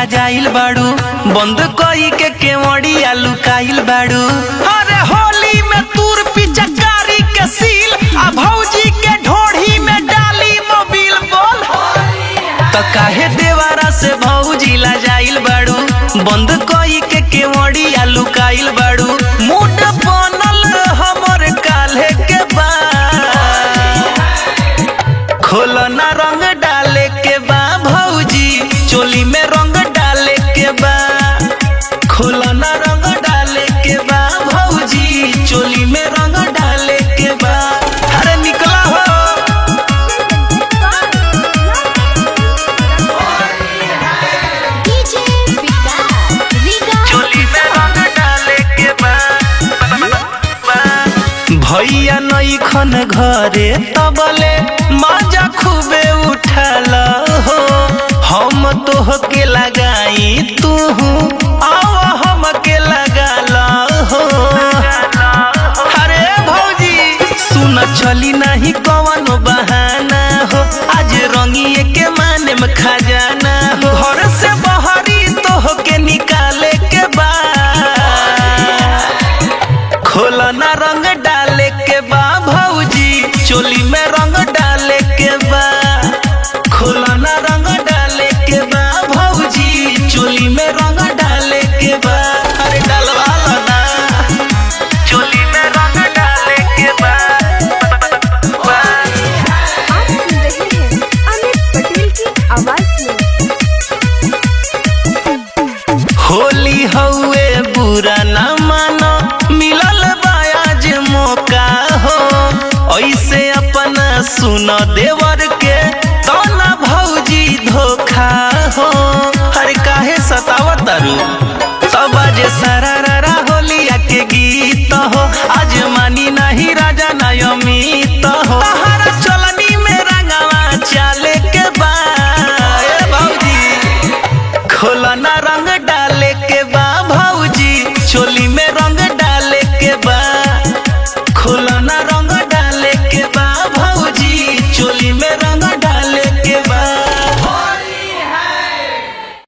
जाइल बाड़ू बंद कई के केवड़िया लुकाइल बाड़ू अरे होली में तूर पिचकारी के सील आ भौजी के ढोढ़ी में डाली मोबिल बोल तो काहे देवारा से भौजी ला जाइल बाड़ू बंद कई के केवड़िया लुकाइल बाड़ू मुड बनल हमर काल्हे के बा खोलना रंग डाले के बा भौजी चोली में रंग डाले के बा खोलना रंग डाले के बा भौजी चोली में रंग डाले के बा अरे निकला हो डीजे विकास रीगा चोली में रंग डाले के बा भैया नईखन घरे तबले माजा खूबे उठल हो हम तोह के लगाई तू आव हम के लगाल हो अरे भौजी सुन चली नहीं कवनो बहाना हो आज रंगिए के माने में खजाना हो घर से बहरी तोह के निकाले के बा खोलना रंग डाले के बा भौजी चोली में रंग डाले के बा खोलना रंग डाले के बा भौजी चोली में रंग डाले के बा अरे डलवा लो ना चोली में रंग डाले के बा आप सुन रहे हैं अमित पटेल की आवाज में होली हउए बुरा ना मानो मिलल बायाज मौका हो ऐसे अपना सुन देवर के तो ना भौजी धोखा हो अरे काहे सतावत तारू तब जे सारा